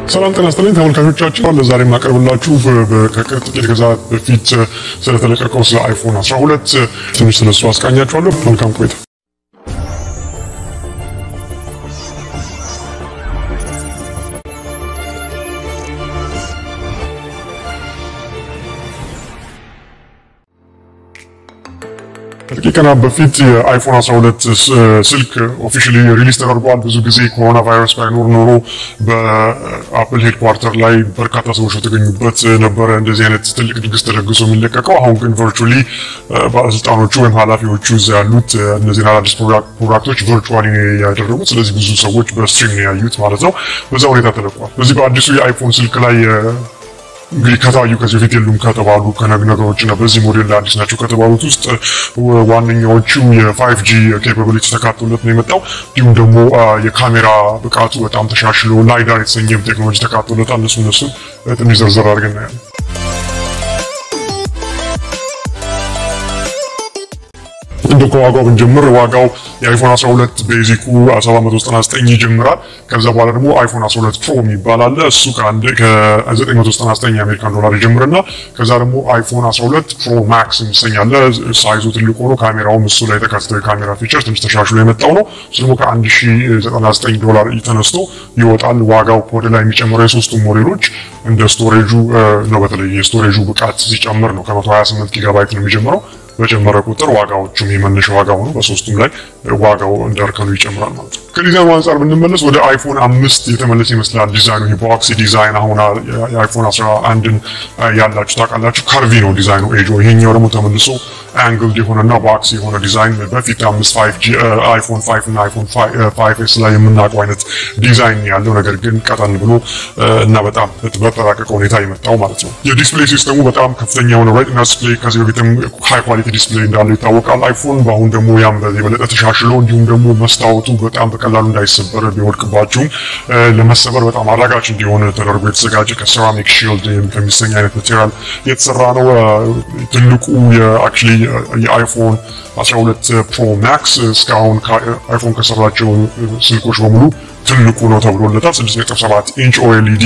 ሰላም ጤና ይስጥልኝ ተመልካቾቻችን፣ ለዛሬ የማቀርብላችሁ ከቅርብ ጥቂት ጊዜያት በፊት ስለተለቀቀው ስለ አይፎን 12 ትንሽ ስለሱ አስቃኛችኋለሁ። መልካም ቆይታ። ከጥቂት ቀናት በፊት የአይፎን 12 ስልክ ኦፊሻሊ ሪሊዝ ተደርጓል። ብዙ ጊዜ ኮሮና ቫይረስ ባይኖር ኖሮ በአፕል ሄድኳርተር ላይ በርካታ ሰዎች የተገኙበት ነበረ እንደዚህ አይነት ትልቅ ድግስ ተደግሶ የሚለቀቀው። አሁን ግን ቨርቹዋሊ ባለስልጣኖቹ ወይም ኃላፊዎቹ እዛ ያሉት እነዚህን አዳዲስ ፕሮዳክቶች ቨርቹዋሊ ያደረጉት። ስለዚህ ብዙ ሰዎች በስትሪም ነው ያዩት ማለት ነው። በዛ ሁኔታ ተለቋል። በዚህ በአዲሱ የአይፎን ስልክ ላይ እንግዲህ ከታዩ ከዚህ በፊት የሉም ከተባሉ ነገሮች እና በዚህ ሞዴል ላይ አዲስ ናቸው ከተባሉት ውስጥ ዋነኛዎቹ የፋይቭ ጂ ኬፓቢሊቲ ተካቶለት ነው የመጣው። እንዲሁም ደግሞ የካሜራ ብቃቱ በጣም ተሻሽሎ ላይዳር የተሰኘም ቴክኖሎጂ ተካቶለታል። እነሱ እነሱን ትንሽ ዘርዘር አድርገን እናያለን። እንደ ከዋጋው ብንጀምር ዋጋው የአይፎን 12 ቤዚኩ 799 ይጀምራል። ከዛ በኋላ ደግሞ አይፎን 12 ፕሮ የሚባል አለ። እሱ ከ999 የአሜሪካን ዶላር ይጀምርና ከዛ ደግሞ አይፎን 12 ፕሮ ማክስ የሚሰኝ አለ። ሳይዙ ትልቅ ሆኖ ካሜራውም እሱ ላይ የተካተተው የካሜራ ፊቸር ትንሽ ተሻሽሎ የመጣው ነው። እሱ ደግሞ ከ1099 ዶላር ተነስቶ ይወጣል። ዋጋው ወደ ላይ የሚጨምረው የሶስቱም ሞዴሎች እንደ ስቶሬጁ ነው። በተለይ የስቶሬጁ ብቃት ሲጨምር ነው። ከ128 ጊጋባይት ነው የሚጀምረው በጨመረ ቁጥር ዋጋዎቹም የመነሻ ዋጋው ነው። በሶስቱም ላይ ዋጋው እንደርከኑ ይጨምራል ማለት ነው። ከዲዛይኑ አንጻር ብንመለስ ወደ አይፎን አምስት የተመለሰ ይመስላል ዲዛይኑ። የቦክሲ ዲዛይን አሁን የአይፎን 11ን ያላችሁ ታውቃላችሁ። ካርቪ ነው ዲዛይኑ ኤጆ። ይሄኛው ደግሞ ተመልሶ አንግልድ የሆነና ቦክሲ የሆነ ዲዛይን በፊት አምስት አይፎን ፋይቭ እና አይፎን ፋይቭ ኤስ ላይ የምናውቀው አይነት ዲዛይን ያለው ነገር ግን ቀጠን ብሎ እና በጣም በተራቀቀ ሁኔታ የመጣው ማለት ነው። የዲስፕሌይ ሲስተሙ በጣም ከፍተኛ የሆነ ሬቲና ዲስፕሌይ ከዚህ በፊትም ሃይ ኳሊቲ ዲስፕሌይ እንዳለው ይታወቃል አይፎን። በአሁን ደግሞ ያም የበለጠ ተሻሽሎ እንዲሁም ደግሞ መስታወቱ በጣም በቀላሉ እንዳይሰበር ቢወድቅባችሁም ለመሰበር በጣም አዳጋች እንዲሆን ተደርጎ የተዘጋጀ ከሴራሚክ ሺልድ ከሚሰኝ አይነት ማቴሪያል የተሰራ ነው። ትልቁ የአክቹዋሊ የአይፎን 12 ፕሮ ማክስ እስካሁን አይፎን ከሰራቸው ስልኮች በሙሉ ትልቁ ነው ተብሎለታል። 6.7 ኢንች ኦኤልኢዲ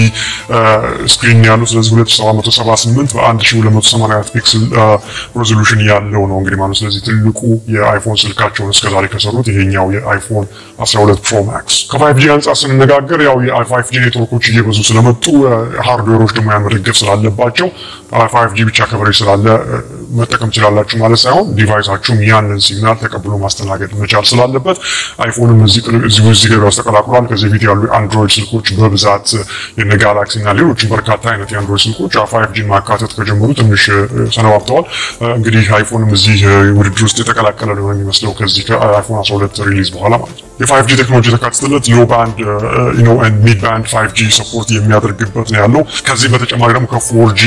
ስክሪን ያለው ስለዚህ 2778 በ1284 ፒክስል ሬዞሉሽን ያለው ነው እንግዲህ ማለት ስለዚህ ትልቁ የአይፎን ስልካቸውን እስከዛሬ ከሰሩት ይሄኛው የአይፎን 12 ፕሮ ማክስ። ከ5 ጂ አንጻር ስንነጋገር ያው የ5 ጂ ኔትወርኮች እየበዙ ስለመጡ ሃርድዌሮች ደግሞ ያን መደገፍ ስላለባቸው 5 ጂ ብቻ ከቨሬጅ ስላለ መጠቀም ትችላላችሁ ማለት ሳይሆን ዲቫይሳችሁም ያንን ሲግናል ተቀብሎ ማስተናገድ መቻል ስላለበት አይፎንም እዚህ እዚህ ገበያ ውስጥ ተቀላቅሏል። ከዚህ በፊት ያሉ አንድሮይድ ስልኮች በብዛት የነ ጋላክሲ እና ሌሎችም በርካታ አይነት የአንድሮይድ ስልኮች ፋይቭ ጂን ማካተት ከጀመሩ ትንሽ ሰነባብተዋል። እንግዲህ አይፎንም እዚህ ውድድር ውስጥ የተቀላቀለ ነው የሚመስለው ከዚህ ከአይፎን 12 ሪሊዝ በኋላ ማለት ነው። የፋይቭ ጂ ቴክኖሎጂ የተካተተለት ሎ ባንድ ሚድ ባንድ ፋይቭ ጂ ሰፖርት የሚያደርግበት ነው ያለው። ከዚህ በተጨማሪ ደግሞ ከፎር ጂ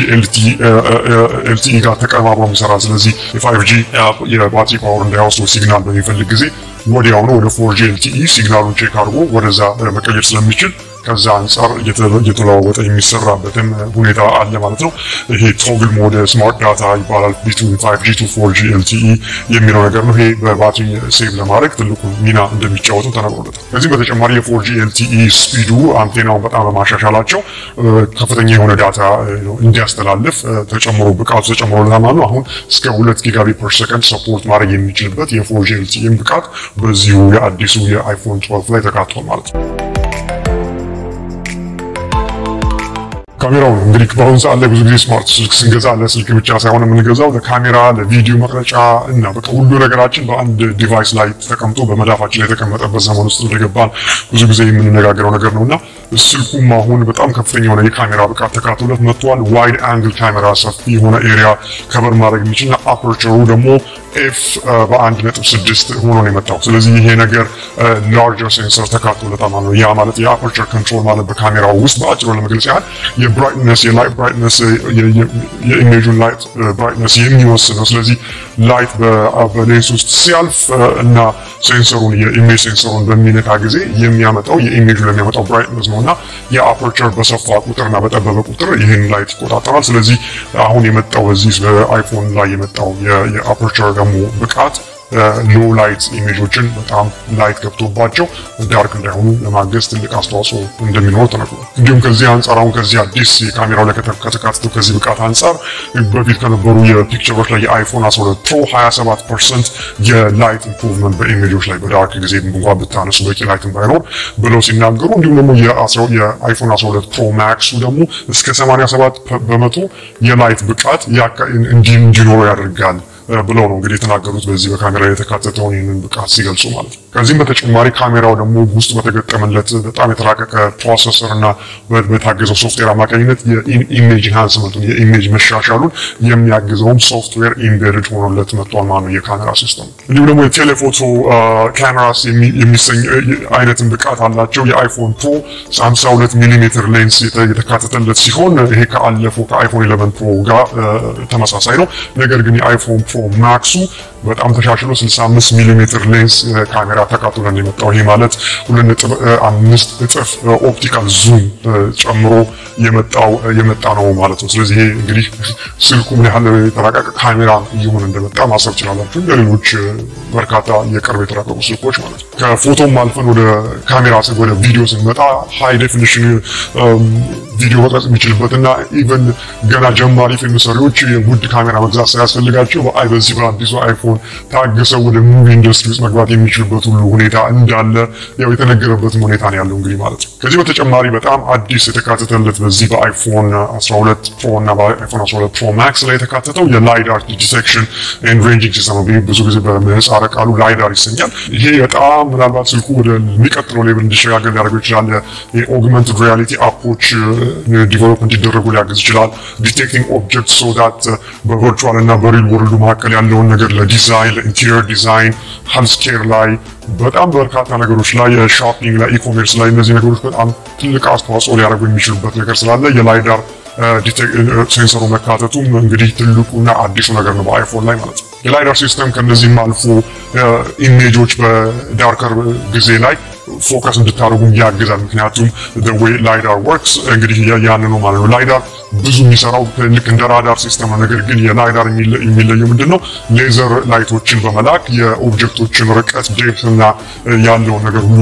ኤልቲኢ ጋር ተቀማብሮ የሚሰራ ስለዚህ የፋይቭ ጂ የባትሪ ፓወር እንዳይወስደው ሲግናል በሚፈልግ ጊዜ ወዲያውኑ ወደ ፎር ጂ ኤልቲኢ ሲግናሉን ቼክ አድርጎ ወደዛ መቀየር ስለሚችል ከዛ አንጻር እየተለዋወጠ የሚሰራበትም ሁኔታ አለ ማለት ነው። ይሄ ቶግል ሞድ ስማርት ዳታ ይባላል። ቢትዊን 5G ቱ 4G LTE የሚለው ነገር ነው። ይሄ በባትሪ ሴቭ ለማድረግ ትልቁ ሚና እንደሚጫወቱ ተነግሮለታል። ከዚህም በተጨማሪ የ4G LTE ስፒዱ አንቴናውን በጣም በማሻሻላቸው ከፍተኛ የሆነ ዳታ እንዲያስተላልፍ ተጨምሮ ብቃቱ ተጨምሮለታል ማለት ነው። አሁን እስከ 2 ጊጋቢት ፐር ሰከንድ ሰፖርት ማድረግ የሚችልበት የ4G LTE ብቃት በዚሁ የአዲሱ የአይፎን 12 ላይ ተካቷል ማለት ነው። ካሜራው ነው እንግዲህ በአሁኑ ሰዓት ላይ ብዙ ጊዜ ስማርት ስልክ ስንገዛ ለስልክ ብቻ ሳይሆን የምንገዛው ለካሜራ፣ ለቪዲዮ መቅረጫ እና በቃ ሁሉ ነገራችን በአንድ ዲቫይስ ላይ ተቀምጦ በመዳፋችን ላይ የተቀመጠበት ዘመን ውስጥ እንደገባን ብዙ ጊዜ የምንነጋገረው ነገር ነው እና ስልኩም አሁን በጣም ከፍተኛ የሆነ የካሜራ ብቃት ተካቶለት መጥቷል። ዋይድ አንግል ካሜራ ሰፊ የሆነ ኤሪያ ከበር ማድረግ የሚችል እና አፐርቸሩ ደግሞ ኤፍ በአንድ ነጥብ ስድስት ሆኖ ነው የመጣው። ስለዚህ ይሄ ነገር ላርጀር ሴንሰር ተካቶለታል ማለት ነው። ያ ማለት የአፐርቸር ኮንትሮል ማለት በካሜራው ውስጥ በአጭሩ ለመግለጽ ያህል የብራይትነስ የላይት ብራይትነስ የኢሜጁን ላይት ብራይትነስ የሚወስን ነው። ስለዚህ ላይት በሌንስ ውስጥ ሲያልፍ እና ሴንሰሩን የኢሜጅ ሴንሰሩን በሚነካ ጊዜ የሚያመጣው የኢሜጁ ለሚያመጣው ብራይትነስ ነው እና የአፐርቸር በሰፋ ቁጥርና በጠበበ ቁጥር ይህን ላይት ይቆጣጠራል። ስለዚህ አሁን የመጣው በዚህ በአይፎን ላይ የመጣው የአፐርቸር ደግሞ ብቃት ሎ ላይት ኢሜጆችን በጣም ላይት ገብቶባቸው ዳርክ እንዳይሆኑ ለማገዝ ትልቅ አስተዋጽኦ እንደሚኖር ተነግሯል። እንዲሁም ከዚህ አንጻር አሁን ከዚህ አዲስ ካሜራው ላይ ከተካተተው ከዚህ ብቃት አንጻር በፊት ከነበሩ የፒክቸሮች ላይ የአይፎን 12 ፕሮ 27 ፐርሰንት የላይት ኢምፕሩቭመንት በኢሜጆች ላይ በዳርክ ጊዜ እንኳን ብታነሱ በቂ ላይትን ባይኖር ብለው ሲናገሩ እንዲሁም ደግሞ የአይፎን 12 ፕሮ ማክሱ ደግሞ እስከ 87 በመቶ የላይት ብቃት እንዲኖረው ያደርጋል ብለው ነው እንግዲህ የተናገሩት በዚህ በካሜራ የተካተተውን ይህንን ብቃት ሲገልጹ ማለት ነው። ከዚህም በተጨማሪ ካሜራው ደግሞ ውስጥ በተገጠመለት በጣም የተራቀቀ ፕሮሰሰር እና በታገዘው ሶፍትዌር አማካኝነት የኢሜጅ ኢንሃንስመንቱን የኢሜጅ መሻሻሉን የሚያግዘውም ሶፍትዌር ኢምቤድድ ሆኖለት መጥቷል ማለት ነው የካሜራ ሲስተም። እንዲሁም ደግሞ የቴሌፎቶ ካሜራስ የሚሰኝ አይነትን ብቃት አላቸው። የአይፎን ፕሮ 52 ሚሊ ሜትር ሌንስ የተካተተለት ሲሆን ይሄ ከአለፈው ከአይፎን 11 ፕሮ ጋር ተመሳሳይ ነው። ነገር ግን የአይፎን ፕሮ ማክሱ በጣም ተሻሽሎ 65 ሚሊ ሜትር ሌንስ ካሜራ ተካትሎን የመጣው ይሄ ማለት 2.5 እጥፍ ኦፕቲካል ዙም ጨምሮ የመጣው የመጣ ነው ማለት ነው። ስለዚህ ይሄ እንግዲህ ስልኩ ምን ያህል የተራቀቀ ካሜራ እየሆነ እንደመጣ ማሰብ ይችላላችሁ። ለሌሎች በርካታ የቅርብ የተራቀቁ ስልኮች ማለት ነው። ከፎቶም አልፈን ወደ ካሜራ ወደ ቪዲዮ ስንመጣ ሃይ ዴፊኒሽን ቪዲዮ መቅረጽ የሚችልበትና ኢቨን ገና ጀማሪ ፊልም ሰሪዎች ውድ ካሜራ መግዛት ሳያስፈልጋቸው በአይ በዚህ በአዲሱ አይፎን ታግሰው ወደ ሙቪ ኢንዱስትሪ ውስጥ መግባት የሚችሉበት ሁሉ ሁኔታ እንዳለ ያው የተነገረበትም ሁኔታ ነው ያለው እንግዲህ ማለት ነው። ከዚህ በተጨማሪ በጣም አዲስ የተካተተለት በዚህ በአይፎን 12 ፕሮ እና በአይፎን 12 ፕሮ ማክስ ላይ የተካተተው የላይዳር ዲቴክሽን ኤንድ ሬንጂንግ ሲስተም ነው። ብዙ ጊዜ በምህጻረ ቃሉ ላይዳር ይሰኛል። ይሄ በጣም ምናልባት ስልኩ ወደሚቀጥለው ሌቭል እንዲሸጋገር ሊያደርገው ይችላል። የኦግመንትድ ሪያሊቲ አፖች ዲቨሎፕ እንዲደረጉ ሊያግዝ ይችላል። ዲቴክቲንግ ኦብጀክት ሶ ዳት በቨርቹዋል እና በሪል ወርልዱ መካከል ያለውን ነገር ለዲዛይን ለኢንቴሪየር ዲዛይን ሄልስኬር ላይ በጣም በርካታ ነገሮች ላይ ሾፒንግ ላይ ኢኮሜርስ ላይ እነዚህ ነገሮች በጣም ትልቅ አስተዋጽኦ ሊያደርጉ የሚችሉበት ነገር ስላለ የላይዳር ሴንሰሩ መካተቱም እንግዲህ ትልቁና አዲሱ ነገር ነው በአይፎን ላይ ማለት ነው። የላይዳር ሲስተም ከነዚህም አልፎ ኢሜጆች በዳርከር ጊዜ ላይ ፎከስ እንድታደርጉ ያግዛል። ምክንያቱም ወይ ላይዳር ወርክስ እንግዲህ ያን ነው ማለት ነው። ላይዳር ብዙ የሚሰራው ልክ እንደ ራዳር ሲስተም ነው። ነገር ግን የላይዳር የሚለየው ምንድን ነው? ሌዘር ላይቶችን በመላክ የኦብጀክቶችን ርቀት ዴፕት እና ያለውን ነገር ሁሉ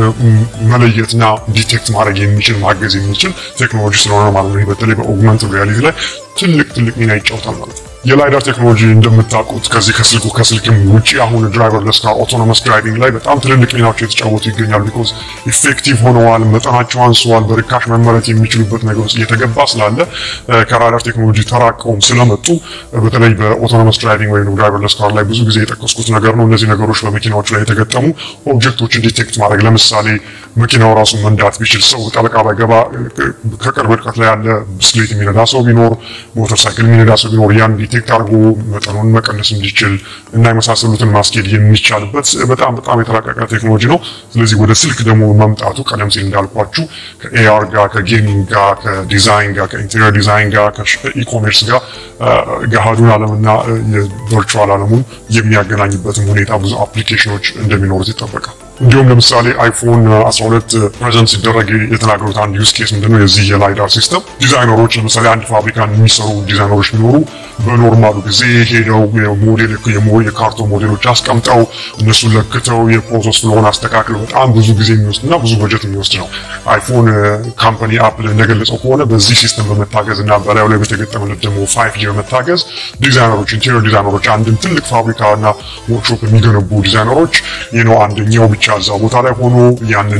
መለየትና ዲቴክት ማድረግ የሚችል ማገዝ የሚችል ቴክኖሎጂ ስለሆነ ማለት ነው። በተለይ በኦግመንትድ ሪያሊቲ ላይ ትልቅ ትልቅ ሚና ይጫወታል ማለት ነው። የላይዳር ቴክኖሎጂ እንደምታውቁት ከዚህ ከስልኩ ከስልክም ውጭ አሁን ድራይቨርለስ ካር ኦቶኖመስ ድራይቪንግ ላይ በጣም ትልልቅ ሚናዎች የተጫወቱ ይገኛሉ። ቢኮዝ ኢፌክቲቭ ሆነዋል፣ መጠናቸው አንሰዋል፣ በርካሽ መመረት የሚችሉበት ነገር ውስጥ እየተገባ ስላለ ከራዳር ቴክኖሎጂ ተራቀውም ስለመጡ በተለይ በኦቶኖመስ ድራይቪንግ ወይም ድራይቨርለስ ካር ላይ ብዙ ጊዜ የጠቀስኩት ነገር ነው። እነዚህ ነገሮች በመኪናዎቹ ላይ የተገጠሙ ኦብጀክቶችን ዲቴክት ማድረግ ለምሳሌ መኪናው ራሱ መንዳት ቢችል ሰው ጠለቃ ባይገባ ከቅርብ ርቀት ላይ ያለ ብስክሌት የሚነዳ ሰው ቢኖር ሞተር ሳይክል የሚነዳ ሰው ቢኖር ያን ዲቴክት አድርጎ መጠኑን መቀነስ እንዲችል እና የመሳሰሉትን ማስኬድ የሚቻልበት በጣም በጣም የተራቀቀ ቴክኖሎጂ ነው። ስለዚህ ወደ ስልክ ደግሞ መምጣቱ ቀደም ሲል እንዳልኳችሁ ከኤአር ጋር፣ ከጌሚንግ ጋር፣ ከዲዛይን ጋር፣ ከኢንቴሪየር ዲዛይን ጋር፣ ከኢኮሜርስ ጋር ገሃዱን ዓለምና የቨርቹዋል ዓለሙን የሚያገናኝበትም ሁኔታ ብዙ አፕሊኬሽኖች እንደሚኖሩት ይጠበቃል። እንዲሁም ለምሳሌ አይፎን 12 ፕሬዘንት ሲደረግ የተናገሩት አንድ ዩዝ ኬስ ምንድነው? የዚህ የላይዳር ሲስተም ዲዛይነሮች ለምሳሌ አንድ ፋብሪካን የሚሰሩ ዲዛይነሮች ቢኖሩ በኖርማሉ ጊዜ ሄደው የሞዴል የካርቶን ሞዴሎች አስቀምጠው እነሱን ለክተው የፕሮሰስ ፍሎውን አስተካክለው በጣም ብዙ ጊዜ የሚወስድ እና ብዙ በጀት የሚወስድ ነው። አይፎን ካምፓኒ አፕል እንደገለጸው ከሆነ በዚህ ሲስተም በመታገዝ እና በላዩ ላይ በተገጠመለት ደግሞ ፋይቭ ጂ በመታገዝ ዲዛይነሮች ኢንቴሪየር ዲዛይነሮች አንድን ትልቅ ፋብሪካ እና ወርክሾፕ የሚገነቡ ዲዛይነሮች ነው አንደኛው ብቻ እዛ ቦታ ላይ ሆኖ ያንን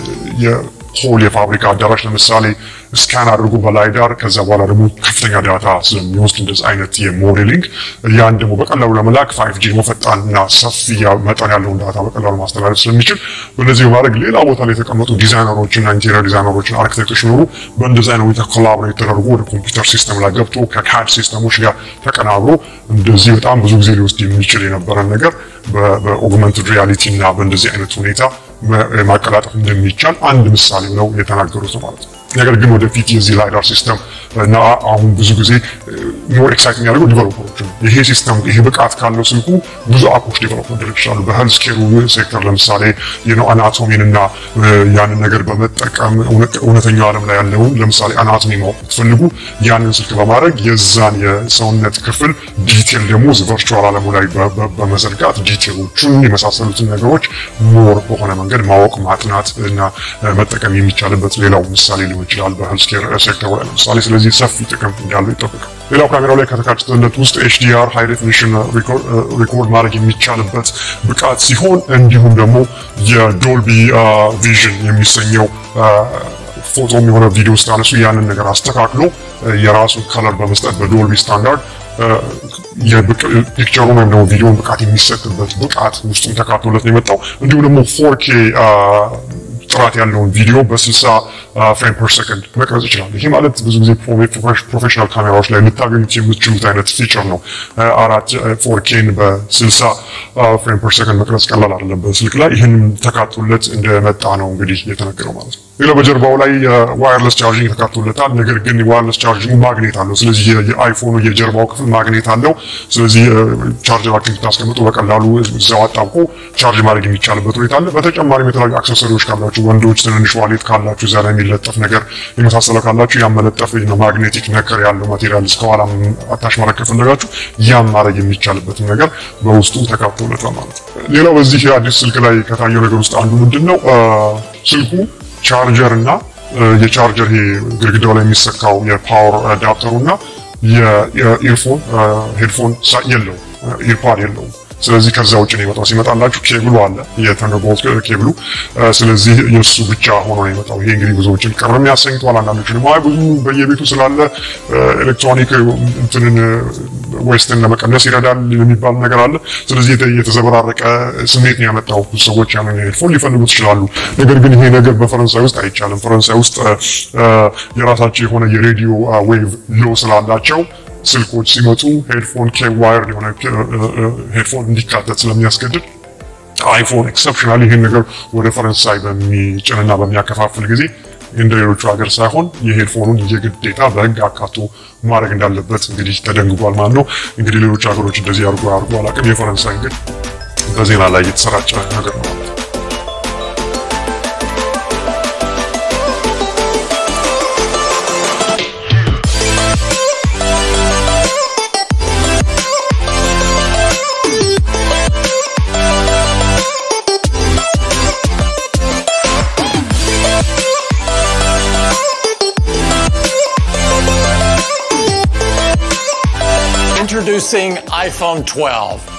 የሆል የፋብሪካ አዳራሽ ለምሳሌ ስካን አድርጎ በላይዳር ከዛ በኋላ ደግሞ ከፍተኛ ዳታ ስለሚወስድ እንደዚህ አይነት የሞዴሊንግ ያን ደግሞ በቀላሉ ለመላክ ፋይቭ ጂ ደግሞ ፈጣን እና ሰፊ መጠን ያለውን ዳታ በቀላሉ ማስተላለፍ ስለሚችል በነዚህ በማድረግ ሌላ ቦታ ላይ የተቀመጡ ዲዛይነሮች እና ኢንቴሪየር ዲዛይነሮች እና አርኪቴክቶች ሲኖሩ በእንደዚህ አይነት ሁኔታ ኮላቦሬት ተደርጎ ወደ ኮምፒውተር ሲስተም ላይ ገብቶ ከካድ ሲስተሞች ጋር ተቀናብሮ እንደዚህ በጣም ብዙ ጊዜ ሊወስድ የሚችል የነበረን ነገር በኦግመንትድ ሪያሊቲ እና በእንደዚህ አይነት ሁኔታ ማቀላጠፍ እንደሚቻል አንድ ምሳሌ ነው የተናገሩት ማለት ነው። ነገር ግን ወደፊት የዚህ ላይዳር ሲስተም እና አሁን ብዙ ጊዜ ሞር ኤክሳይት የሚያደርገው ዲቨሎፐሮች ነው። ይሄ ሲስተም ይሄ ብቃት ካለው ስልኩ ብዙ አፖች ዲቨሎፕ መደረግ ይችላሉ። በሄልዝ ኬሩ ሴክተር ለምሳሌ የነው አናቶሚን እና ያንን ነገር በመጠቀም እውነተኛው ዓለም ላይ ያለውን ለምሳሌ አናቶሚ ማወቅ ብትፈልጉ ያንን ስልክ በማድረግ የዛን የሰውነት ክፍል ዲቴል ደግሞ ቨርቹዋል ዓለሙ ላይ በመዘርጋት ዲቴሎቹን የመሳሰሉትን ነገሮች ሞር በሆነ መንገድ ማወቅ ማጥናት እና መጠቀም የሚቻልበት ሌላው ምሳሌ ሊሆን ይችላል በሄልዝ ኬር ሴክተሩ ላይ ለምሳሌ። ስለዚህ ሰፊ ጥቅም እንዳለው ይጠበቃል። ሌላው ካሜራው ላይ ከተካተተለት ውስጥ ኤችዲአር ሃይ ዴፊኒሽን ሪኮርድ ማድረግ የሚቻልበት ብቃት ሲሆን እንዲሁም ደግሞ የዶልቢ ቪዥን የሚሰኘው ፎቶም የሆነ ቪዲዮ ስታነሱ ያንን ነገር አስተካክሎ የራሱን ከለር በመስጠት በዶልቢ ስታንዳርድ ፒክቸሩን ወይም ደግሞ ቪዲዮን ብቃት የሚሰጥበት ብቃት ውስጡም ተካቶለት ነው የመጣው። እንዲሁም ደግሞ ፎርኬ ጥራት ያለውን ቪዲዮ በ60 ፍሬም ፐር ሰከንድ መቅረጽ ይችላል። ይህ ማለት ብዙ ጊዜ ፕሮፌሽናል ካሜራዎች ላይ ልታገኙት የምትችሉት አይነት ፊቸር ነው። አራት ፎርኬን በ60 ፍሬም ፐር ሰከንድ መቅረጽ ቀላል አይደለም በስልክ ላይ። ይህን ተካቶለት እንደመጣ ነው እንግዲህ የተነገረው ማለት ነው። ሌላው በጀርባው ላይ ዋየርለስ ቻርጂንግ ተካቶለታል። ነገር ግን ዋየርለስ ቻርጂንግ ማግኔት አለው። ስለዚህ የአይፎኑ የጀርባው ክፍል ማግኔት አለው። ስለዚህ ቻርጀራችሁን ስታስቀምጡ በቀላሉ እዛው አጣብቆ ቻርጅ ማድረግ የሚቻልበት ሁኔታ አለ። በተጨማሪም የተለያዩ አክሰሰሪዎች ካላችሁ ወንዶች ትንንሽ ዋሌት ካላችሁ እዛ ላይ የሚለጠፍ ነገር የመሳሰለ ካላችሁ ያን መለጠፍ ማግኔቲክ ነገር ያለው ማቴሪያል እስከኋላ አታች ማድረግ ከፈለጋችሁ ያን ማድረግ የሚቻልበትን ነገር በውስጡ ተካቶለታል ማለት ነው። ሌላው በዚህ አዲስ ስልክ ላይ ከታየው ነገር ውስጥ አንዱ ምንድን ነው ስልኩ ቻርጀር እና የቻርጀር ይሄ ግድግዳው ላይ የሚሰካው የፓወር አዳፕተሩ እና የኢርፎን ሄድፎን የለው ኢርፓድ የለውም። ስለዚህ ከዛ ውጭ ነው የመጣው። ሲመጣላችሁ ኬብሉ አለ የተንደርቦልት ኬብሉ። ስለዚህ የእሱ ብቻ ሆኖ ነው የመጣው። ይሄ እንግዲህ ብዙዎችን ቅር የሚያሰኝተዋል። አንዳንዶችንም አይ ብዙ በየቤቱ ስላለ ኤሌክትሮኒክ እንትንን ዌስትን ለመቀነስ ይረዳል የሚባል ነገር አለ። ስለዚህ የተዘበራረቀ ስሜት ነው ያመጣው። ብዙ ሰዎች ያንን ሄድፎን ሊፈልጉት ይችላሉ። ነገር ግን ይሄ ነገር በፈረንሳይ ውስጥ አይቻልም። ፈረንሳይ ውስጥ የራሳቸው የሆነ የሬዲዮ ዌቭ ሎ ስላላቸው ስልኮች ሲመጡ ሄድፎን ዋይርድ የሆነ ሄድፎን እንዲካተት ስለሚያስገድድ አይፎን ኤክሰፕሽናል ይህን ነገር ወደ ፈረንሳይ በሚጭንና በሚያከፋፍል ጊዜ እንደ ሌሎቹ ሀገር ሳይሆን የሄድፎኑን የግዴታ በሕግ አካቶ ማድረግ እንዳለበት እንግዲህ ተደንግጓል ማለት ነው። እንግዲህ ሌሎች ሀገሮች እንደዚህ አድርጎ አድርጎ አላውቅም። የፈረንሳይ ግን በዜና ላይ የተሰራጨ ነገር ነው ማለት ነው። Introducing iPhone 12.